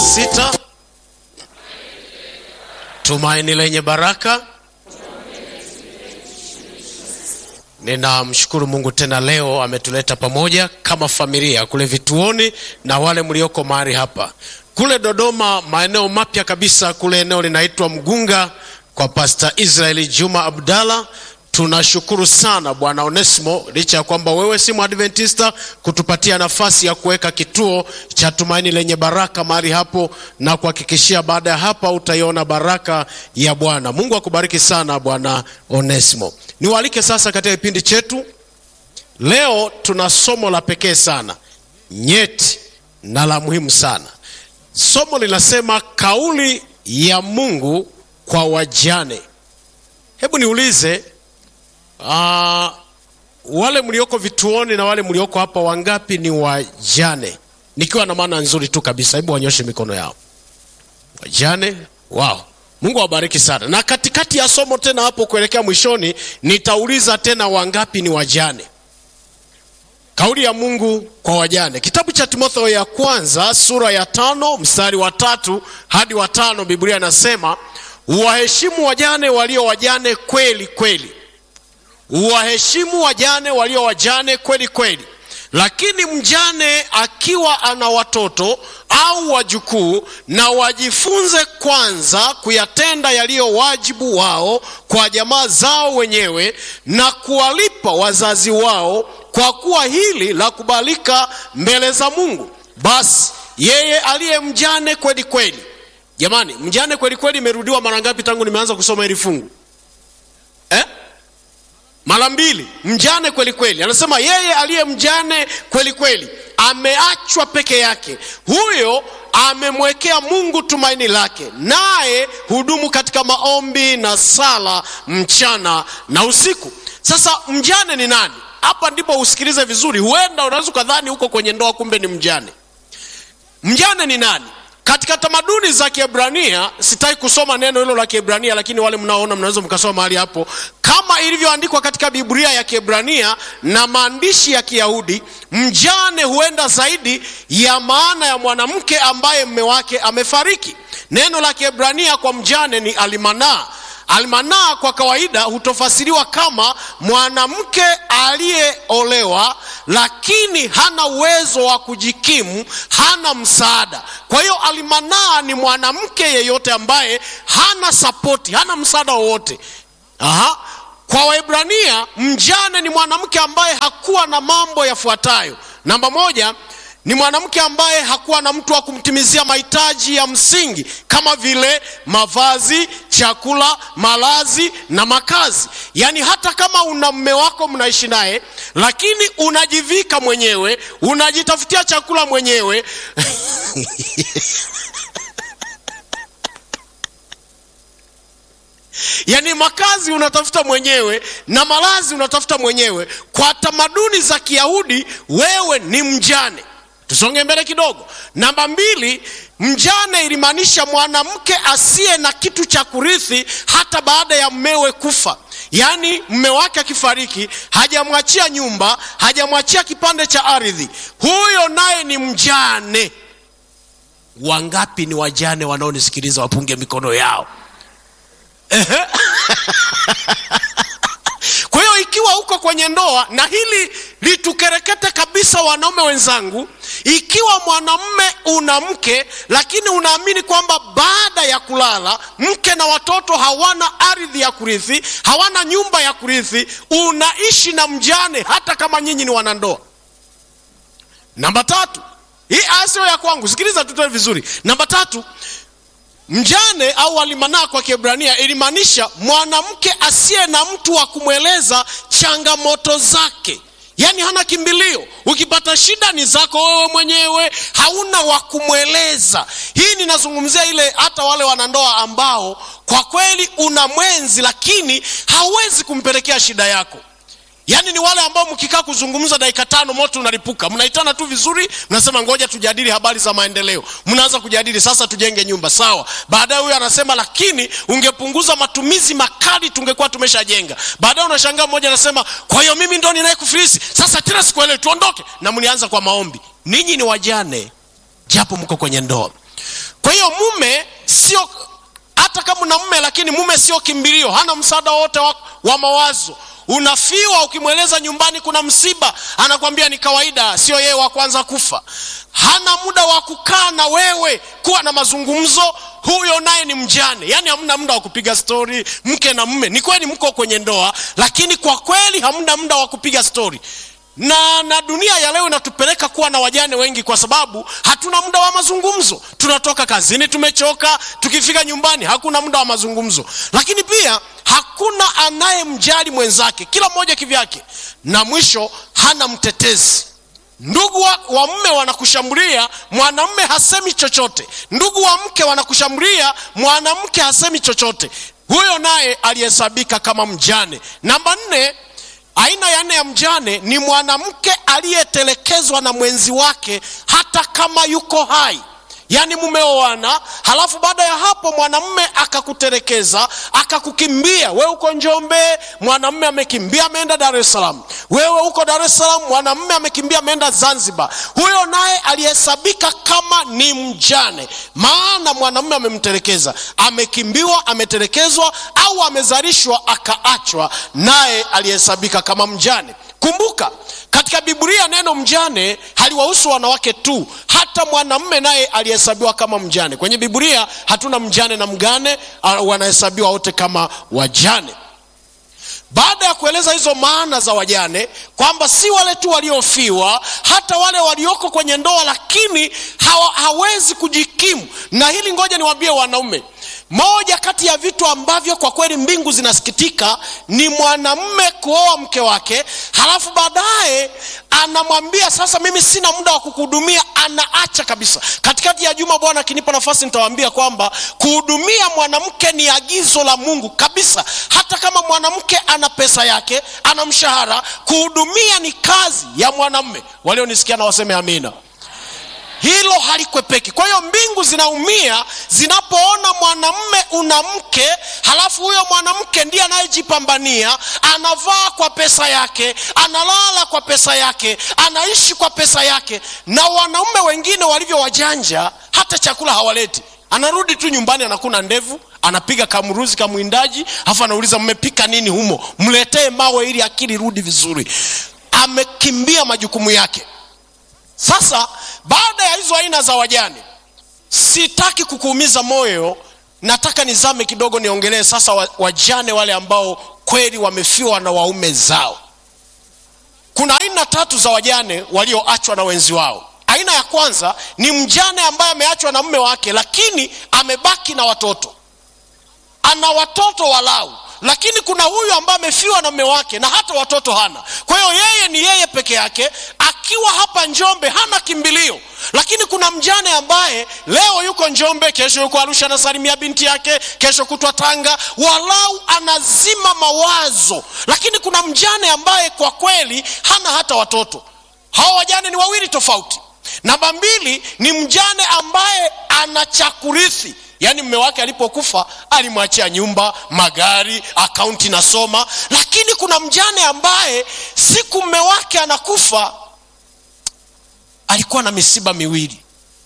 sita tumaini lenye baraka ninamshukuru mungu tena leo ametuleta pamoja kama familia kule vituoni na wale mlioko mahali hapa kule dodoma maeneo mapya kabisa kule eneo linaitwa mgunga kwa pasta israeli juma abdallah tunashukuru sana bwana onesimo licha ya kwamba wewe si mwadventista kutupatia nafasi ya kuweka kituo cha tumaini lenye baraka mahali hapo na kuhakikishia baada ya hapa utaiona baraka ya bwana mungu akubariki sana bwana onesimo niwaalike sasa katika kipindi chetu leo tuna somo la pekee sana nyeti na la muhimu sana somo linasema kauli ya mungu kwa wajane hebu niulize uh, wale mlioko vituoni na wale mlioko hapa wangapi ni wajane nikiwa na maana nzuri tu kabisa hebu wanyoshe mikono yao wajane wao mungu awabariki sana na katikati ya somo tena hapo kuelekea mwishoni nitauliza tena wangapi ni wajane kauli ya mungu kwa wajane kitabu cha timotheo ya kwanza sura ya tano mstari wa tatu hadi wa tano biblia inasema uwaheshimu wajane walio wajane kweli kweli uwaheshimu wajane walio wajane kweli kweli lakini mjane akiwa ana watoto au wajukuu na wajifunze kwanza kuyatenda yaliyo wajibu wao kwa jamaa zao wenyewe na kuwalipa wazazi wao kwa kuwa hili la kubalika mbele za mungu basi yeye aliye mjane kweli kweli jamani mjane kweli kweli imerudiwa mara ngapi tangu nimeanza kusoma hili fungu eh? mara mbili mjane kweli kweli anasema yeye aliye mjane kweli kweli ameachwa peke yake huyo amemwekea mungu tumaini lake naye hudumu katika maombi na sala mchana na usiku sasa mjane ni nani hapa ndipo usikilize vizuri huenda unaweza ukadhani huko kwenye ndoa kumbe ni mjane mjane ni nani katika tamaduni za kiebrania sitaki kusoma neno hilo la kiebrania lakini wale mnaoona mnaweza mkasoma mahali hapo kama ilivyoandikwa katika biblia ya kiebrania na maandishi ya kiyahudi mjane huenda zaidi ya maana ya mwanamke ambaye mme wake amefariki neno la kiebrania kwa mjane ni almanaa almanaa kwa kawaida hutofasiriwa kama mwanamke aliyeolewa lakini hana uwezo wa kujikimu hana msaada kwa hiyo almanaa ni mwanamke yeyote ambaye hana sapoti hana msaada wowote Aha. kwa waibrania mjane ni mwanamke ambaye hakuwa na mambo yafuatayo namba moja ni mwanamke ambaye hakuwa na mtu wa kumtimizia mahitaji ya msingi kama vile mavazi chakula malazi na makazi yaani hata kama una mme wako mnaishi naye lakini unajivika mwenyewe unajitafutia chakula mwenyewe yaani makazi unatafuta mwenyewe na malazi unatafuta mwenyewe kwa tamaduni za kiyahudi wewe ni mjane tusonge mbele kidogo namba mbili mjane ilimaanisha mwanamke asiye na kitu cha kurithi hata baada ya mmewe kufa yaani mme wake akifariki hajamwachia nyumba hajamwachia kipande cha ardhi huyo naye ni mjane wangapi ni wajane wanaonisikiliza wapunge mikono yao kwa hiyo ikiwa uko kwenye ndoa na hili litukerekete kabisa wanaume wenzangu ikiwa mwanamme una mke lakini unaamini kwamba baada ya kulala mke na watoto hawana ardhi ya kurithi hawana nyumba ya kurithi unaishi na mjane hata kama nyinyi ni wanandoa namba tatu hii aya sio ya kwangu sikiliza tutoe vizuri namba tatu mjane au alimanaa kwa kiebrania ilimaanisha mwanamke asiye na mtu wa kumweleza changamoto zake yaani hana kimbilio ukipata shida ni zako wewe mwenyewe hauna wa kumweleza hii ninazungumzia ile hata wale wanandoa ambao kwa kweli una mwenzi lakini hauwezi kumpelekea shida yako yaani ni wale ambao mkikaa kuzungumza dakika tano moto unalipuka mnaitana tu vizuri mnasema ngoja tujadili habari za maendeleo mnaanza kujadili sasa tujenge nyumba sawa baadaye huyo anasema lakini ungepunguza matumizi makali tungekuwa tumeshajenga baadaye unashangaa mmoja anasema kwa hiyo mimi ndo ninayekufilisi sasa tena sikuelewi tuondoke na mlianza kwa maombi ninyi ni wajane japo mko kwenye ndoa kwa hiyo mume sio hata kama una mume lakini mume sio kimbilio hana msaada wote wa, wa mawazo unafiwa ukimweleza nyumbani kuna msiba anakwambia ni kawaida sio yeye wa kwanza kufa hana muda wa kukaa na wewe kuwa na mazungumzo huyo naye ni mjane yaani hamna muda wa kupiga stori mke na mme ni kweli mko kwenye ndoa lakini kwa kweli hamna muda wa kupiga stori na na dunia ya leo inatupeleka kuwa na wajane wengi kwa sababu hatuna muda wa mazungumzo tunatoka kazini tumechoka tukifika nyumbani hakuna muda wa mazungumzo lakini pia hakuna anayemjali mwenzake kila mmoja kivyake na mwisho hana mtetezi ndugu wa, wa mme wanakushambulia mwanamme hasemi chochote ndugu wa mke wanakushambulia mwanamke hasemi chochote huyo naye alihesabika kama mjane namba nne aina ya nne ya mjane ni mwanamke aliyetelekezwa na mwenzi wake hata kama yuko hai yaani mumeoana halafu baada ya hapo mwanamme akakutelekeza akakukimbia wewe uko njombe mwanamme amekimbia ameenda dar es salaam wewe uko dar es salaam mwanamme amekimbia ameenda zanzibar huyo naye alihesabika kama ni mjane maana mwanamme amemtelekeza amekimbiwa ametelekezwa au amezalishwa akaachwa naye alihesabika kama mjane kumbuka katika biblia neno mjane haliwahusu wanawake tu hata mwanamme naye alihesabiwa kama mjane kwenye biblia hatuna mjane na mgane uh, wanahesabiwa wote kama wajane baada ya kueleza hizo maana za wajane kwamba si wale tu waliofiwa hata wale walioko kwenye ndoa lakini hawa, hawezi kujikimu na hili ngoja niwaambie wanaume moja kati ya vitu ambavyo kwa kweli mbingu zinasikitika ni mwanamme kuoa mke wake halafu baadaye anamwambia sasa mimi sina muda wa kukuhudumia anaacha kabisa katikati ya juma bwana akinipa nafasi nitawaambia kwamba kuhudumia mwanamke ni agizo la mungu kabisa hata kama mwanamke ana pesa yake ana mshahara kuhudumia ni kazi ya mwanamme walionisikia na waseme amina hilo halikwepeki kwa hiyo mbingu zinaumia zinapoona mwanamme una mke halafu huyo mwanamke ndiye anayejipambania anavaa kwa pesa yake analala kwa pesa yake anaishi kwa pesa yake na wanaume wengine walivyo wajanja hata chakula hawaleti anarudi tu nyumbani anakuna ndevu anapiga kamruzi kamwindaji alafu anauliza mmepika nini humo mletee mawe ili akili rudi vizuri amekimbia majukumu yake sasa baada ya hizo aina za wajane sitaki kukuumiza moyo nataka nizame kidogo niongelee sasa wajane wale ambao kweli wamefiwa na waume zao kuna aina tatu za wajane walioachwa na wenzi wao aina ya kwanza ni mjane ambaye ameachwa na mme wake lakini amebaki na watoto ana watoto walau lakini kuna huyu ambaye amefiwa na mme wake na hata watoto hana kwa hiyo yeye ni yeye peke yake akiwa hapa njombe hana kimbilio lakini kuna mjane ambaye leo yuko njombe kesho yuko arusha anasalimia binti yake kesho kutwa tanga walau anazima mawazo lakini kuna mjane ambaye kwa kweli hana hata watoto hawa wajane ni wawili tofauti namba mbili ni mjane ambaye ana cha kurithi yaani mme wake alipokufa alimwachia nyumba magari akaunti nasoma lakini kuna mjane ambaye siku mme wake anakufa alikuwa na misiba miwili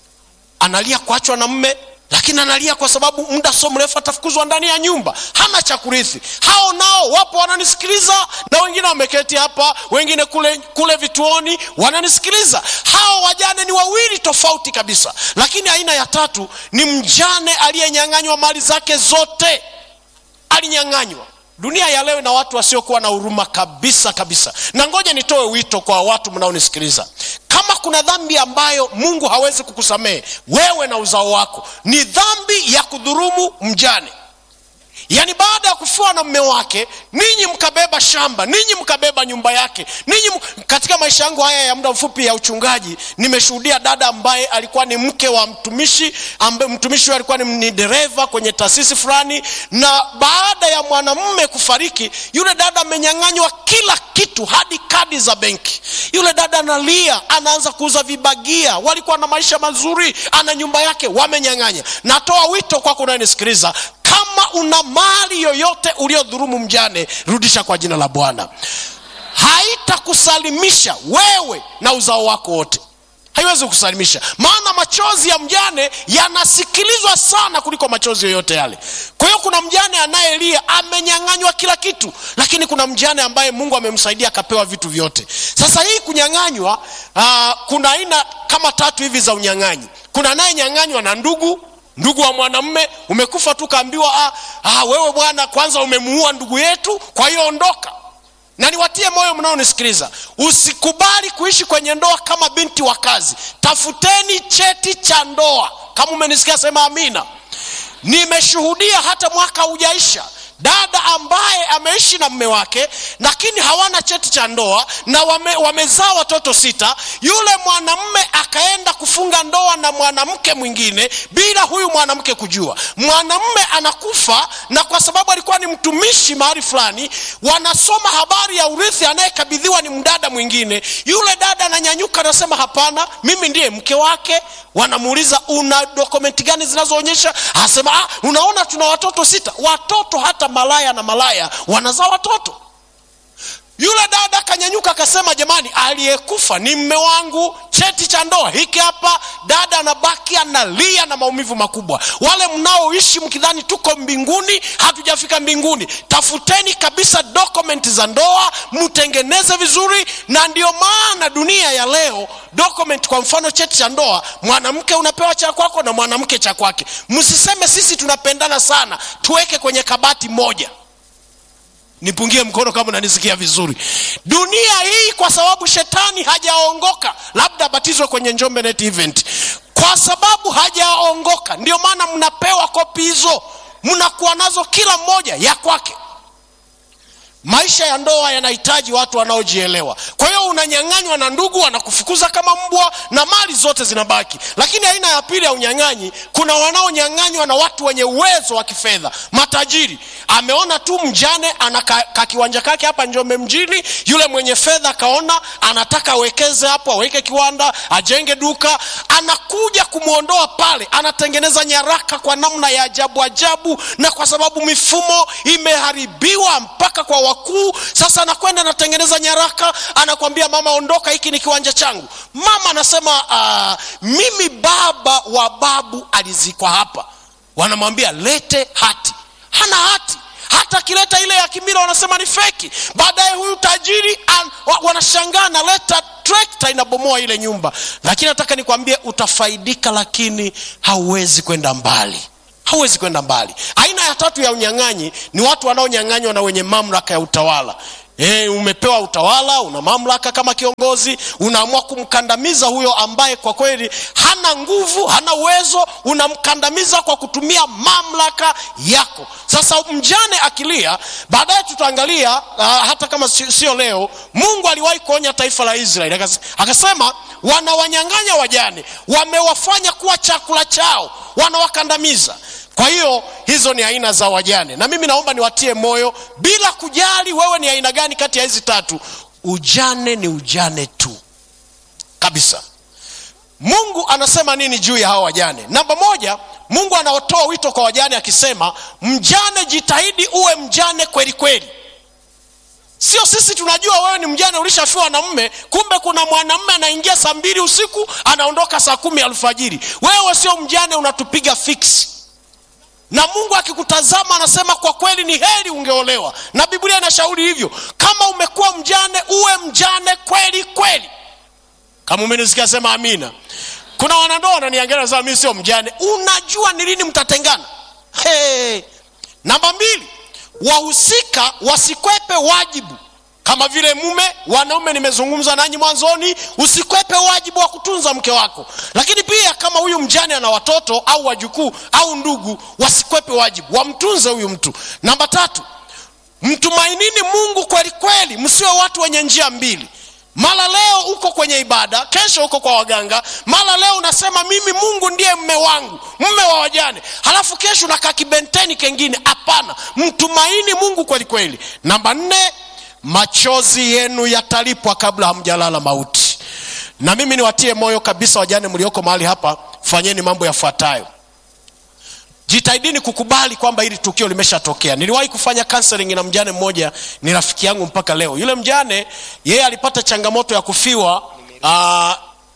analia kuachwa na mme lakini analia kwa sababu muda so mrefu atafukuzwa ndani ya nyumba hana cha kurithi hao nao wapo wananisikiliza na wengine wameketi hapa wengine kule kule vituoni wananisikiliza hao wajane ni wawili tofauti kabisa lakini aina ya tatu ni mjane aliyenyang'anywa mali zake zote alinyang'anywa dunia ya leo na watu wasiokuwa na huruma kabisa kabisa na ngoja nitoe wito kwa watu mnaonisikiliza kama kuna dhambi ambayo mungu hawezi kukusamehe wewe na uzao wako ni dhambi ya kudhurumu mjane yaani baada ya kufiwa na mme wake ninyi mkabeba shamba ninyi mkabeba nyumba yake ninyi m... katika maisha yangu haya ya muda mfupi ya uchungaji nimeshuhudia dada ambaye alikuwa ni mke wa mtumishi ambaye mtumishi huyo alikuwa ni, ni dereva kwenye taasisi fulani na baada ya mwanamume kufariki yule dada amenyang'anywa kila kitu hadi kadi za benki yule dada analia anaanza kuuza vibagia walikuwa na maisha mazuri ana nyumba yake wamenyang'anya natoa wito kwako unayenisikiliza kama una mali yoyote uliodhurumu mjane rudisha kwa jina la bwana haitakusalimisha wewe na uzao wako wote haiwezi kusalimisha maana machozi ya mjane yanasikilizwa sana kuliko machozi yoyote yale kwa hiyo kuna mjane anayelia amenyang'anywa kila kitu lakini kuna mjane ambaye mungu amemsaidia akapewa vitu vyote sasa hii kunyang'anywa uh, kuna aina kama tatu hivi za unyang'anyi kuna anayenyang'anywa na ndugu ndugu wa mwanamme umekufa tu kaambiwa ah, ah, wewe bwana kwanza umemuua ndugu yetu kwa hiyo ondoka na niwatie moyo mnaonisikiliza usikubali kuishi kwenye ndoa kama binti wa kazi tafuteni cheti cha ndoa kama umenisikia sema amina nimeshuhudia hata mwaka hujaisha dada ambaye ameishi na mme wake lakini hawana cheti cha ndoa na wame, wamezaa watoto sita yule mwanamme akaenda kufunga ndoa na mwanamke mwingine bila huyu mwanamke kujua mwanamme anakufa na kwa sababu alikuwa ni mtumishi mahali fulani wanasoma habari ya urithi anayekabidhiwa ni mdada mwingine yule dada ananyanyuka anasema hapana mimi ndiye mke wake wanamuuliza una dokumenti gani zinazoonyesha anasema ah, unaona tuna watoto sita watoto hata malaya na malaya wanazaa watoto yule dada akanyanyuka akasema jamani aliyekufa ni mme wangu cheti cha ndoa hiki hapa dada anabaki analia na maumivu makubwa wale mnaoishi mkidhani tuko mbinguni hatujafika mbinguni tafuteni kabisa dokumenti za ndoa mtengeneze vizuri na ndio maana dunia ya leo document kwa mfano cheti cha ndoa mwanamke unapewa cha kwako na mwanamke cha kwake msiseme sisi tunapendana sana tuweke kwenye kabati moja nipungie mkono kama unanisikia vizuri dunia hii kwa sababu shetani hajaongoka labda abatizwe kwenye njombe net event kwa sababu hajaongoka ndio maana mnapewa kopi hizo mnakuwa nazo kila mmoja ya kwake maisha ya ndoa yanahitaji watu wanaojielewa kwa hiyo unanyang'anywa na ndugu wanakufukuza kama mbwa na mali zote zinabaki lakini aina ya pili ya unyang'anyi kuna wanaonyang'anywa na watu wenye uwezo wa kifedha matajiri ameona tu mjane ana ka, ka kiwanja kake hapa njombe mjini yule mwenye fedha akaona anataka awekeze hapo aweke kiwanda ajenge duka anakuja kumwondoa pale anatengeneza nyaraka kwa namna ya ajabu ajabu na kwa sababu mifumo imeharibiwa mpaka kwa wakuu sasa anakwenda anatengeneza nyaraka anakwambia mama ondoka hiki ni kiwanja changu mama anasema uh, mimi baba wa babu alizikwa hapa wanamwambia lete hati hana hati hata akileta ile ya kimila wanasema ni feki baadaye huyu tajiri an, wa, wanashangaa naleta trekta inabomoa ile nyumba lakini nataka nikwambie utafaidika lakini hauwezi kwenda mbali hauwezi kwenda mbali aina ya tatu ya unyang'anyi ni watu wanaonyang'anywa na wenye mamlaka ya utawala E, umepewa utawala una mamlaka kama kiongozi unaamua kumkandamiza huyo ambaye kwa kweli hana nguvu hana uwezo unamkandamiza kwa kutumia mamlaka yako sasa mjane akilia baadaye tutaangalia uh, hata kama sio leo mungu aliwahi kuonya taifa la israeli akasema wanawanyang'anya wajane wamewafanya kuwa chakula chao wanawakandamiza kwa hiyo hizo ni aina za wajane na mimi naomba niwatie moyo bila kujali wewe ni aina gani kati ya hizi tatu ujane ni ujane tu kabisa mungu anasema nini juu ya hawa wajane namba moja mungu anaotoa wito kwa wajane akisema mjane jitahidi uwe mjane kweli kweli sio sisi tunajua wewe ni mjane ulishafiwa na mme kumbe kuna mwanamme anaingia saa mbili usiku anaondoka saa kumi alfajiri wewe sio mjane unatupiga fiksi na mungu akikutazama anasema kwa kweli ni heri ungeolewa na biblia inashauri hivyo kama umekuwa mjane uwe mjane kweli kweli kama umenisikia sema amina kuna wanandoa wananiangalia sema mimi sio mjane unajua ni lini mtatengana hey. namba mbili wahusika wasikwepe wajibu kama vile mume wanaume nimezungumza nanyi mwanzoni usikwepe wajibu wa kutunza mke wako lakini pia kama huyu mjane ana watoto au wajukuu au ndugu wasikwepe wajibu wamtunze huyu mtu namba tatu mtumainini mungu kweli kweli msiwe watu wenye njia mbili mara leo uko kwenye ibada kesho uko kwa waganga mara leo unasema mimi mungu ndiye mme wangu mme wa wajane halafu kesho unakaa kibenteni kengine hapana mtumaini mungu kweli kweli namba nne machozi yenu yatalipwa kabla hamjalala mauti na mimi niwatie moyo kabisa wajane mlioko mahali hapa fanyeni mambo yafuatayo jitahidini kukubali kwamba hili tukio limeshatokea niliwahi kufanya counseling na mjane mmoja ni rafiki yangu mpaka leo yule mjane yeye alipata changamoto ya kufiwa uh,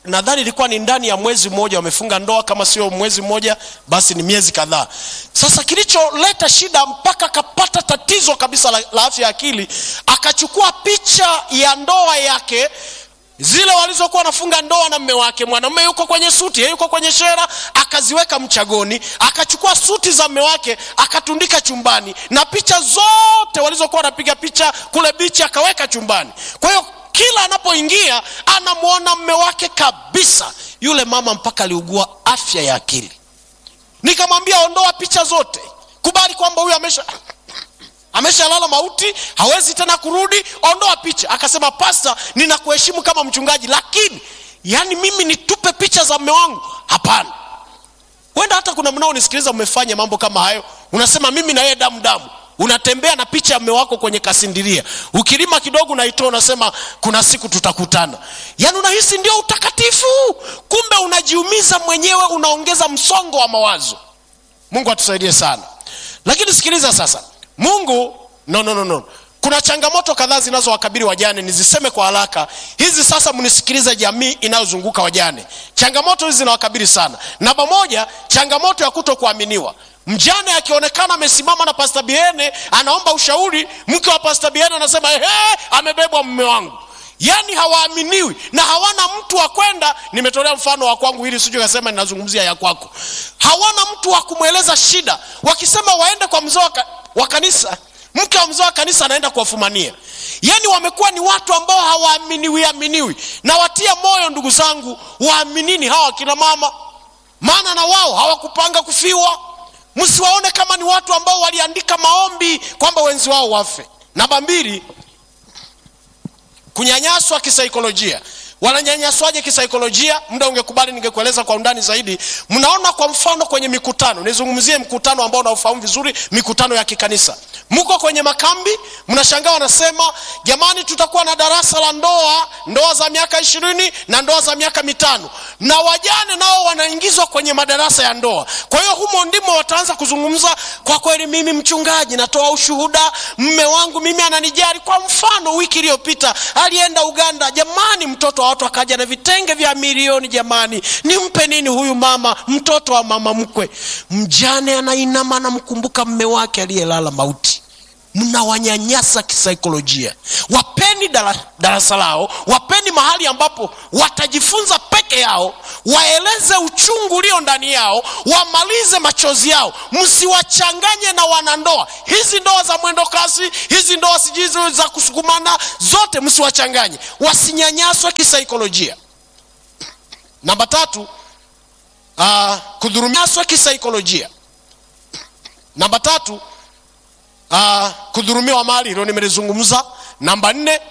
nadhani ilikuwa ni ndani ya mwezi mmoja wamefunga ndoa kama sio mwezi mmoja basi ni miezi kadhaa sasa kilicholeta shida mpaka akapata tatizo kabisa la, la afya ya akili akachukua picha ya ndoa yake zile walizokuwa wanafunga ndoa na mme wake mwanamume yuko kwenye suti yeye yuko kwenye shera akaziweka mchagoni akachukua suti za mme wake akatundika chumbani na picha zote walizokuwa wanapiga picha kule bichi akaweka chumbani kwa hiyo kila anapoingia anamwona mme wake kabisa yule mama mpaka aliugua afya ya akili nikamwambia ondoa picha zote kubali kwamba huyu amesha ameshalala mauti hawezi tena kurudi ondoa picha akasema pasta ninakuheshimu kama mchungaji lakini yani mimi nitupe picha za mme wangu hapana huenda hata kuna mnaonisikiliza mmefanya mambo kama hayo unasema mimi na yeye damu damu unatembea na picha ya mme wako kwenye kasindiria ukilima kidogo unaitoa unasema kuna siku tutakutana yaani unahisi ndio utakatifu kumbe unajiumiza mwenyewe unaongeza msongo wa mawazo mungu atusaidie sana lakini sikiliza sasa mungu no, no, no, no. kuna changamoto kadhaa zinazowakabili wajane niziseme kwa haraka hizi sasa mnisikilize jamii inayozunguka wajane changamoto hizi zinawakabili sana namba moja changamoto ya kuto kuaminiwa mjane akionekana amesimama na pasta biene anaomba ushauri mke wa pasta biene anasema ehe amebebwa mme wangu yaani hawaaminiwi na hawana mtu wa kwenda nimetolea mfano wa kwangu ili sijui kasema ninazungumzia ya kwako hawana mtu wa kumweleza shida wakisema waende kwa mzee wa ka- wa kanisa mke wa mzee wa kanisa anaenda kuwafumania yaani wamekuwa ni watu ambao hawaaminiwi aminiwi na watia moyo ndugu zangu waaminini hawa akina mama maana na wao hawakupanga kufiwa msiwaone kama ni watu ambao waliandika maombi kwamba wenzi wao wafe namba mbili kunyanyaswa kisaikolojia wananyanyaswaje kisaikolojia muda ungekubali ningekueleza kwa undani zaidi mnaona kwa mfano kwenye mikutano nizungumzie mkutano ambao unaofahamu vizuri mikutano ya kikanisa mko kwenye makambi mnashangaa wanasema jamani tutakuwa na darasa la ndoa ndoa za miaka ishirini na ndoa za miaka mitano na wajane nao wanaingizwa kwenye madarasa ya ndoa kwa hiyo humo ndimo wataanza kuzungumza kwa kweli mimi mchungaji natoa ushuhuda mme wangu mimi ananijali kwa mfano wiki iliyopita alienda uganda jamani mtoto wa watu akaja na vitenge vya milioni jamani nimpe nini huyu mama mtoto wa mama mkwe mjane anainama anamkumbuka mme wake aliyelala mauti mnawanyanyasa kisaikolojia wapeni dara- darasa lao wapeni mahali ambapo watajifunza peke yao waeleze uchungu ulio ndani yao wamalize machozi yao msiwachanganye na wanandoa hizi ndoa za mwendo kasi hizi ndoa sijui zile za kusukumana zote msiwachanganye wasinyanyaswe kisaikolojia namba tatu uh, kudhurumiaswa kisaikolojia namba tatu uh, kudhurumiwa mali hilo nimelizungumza namba nne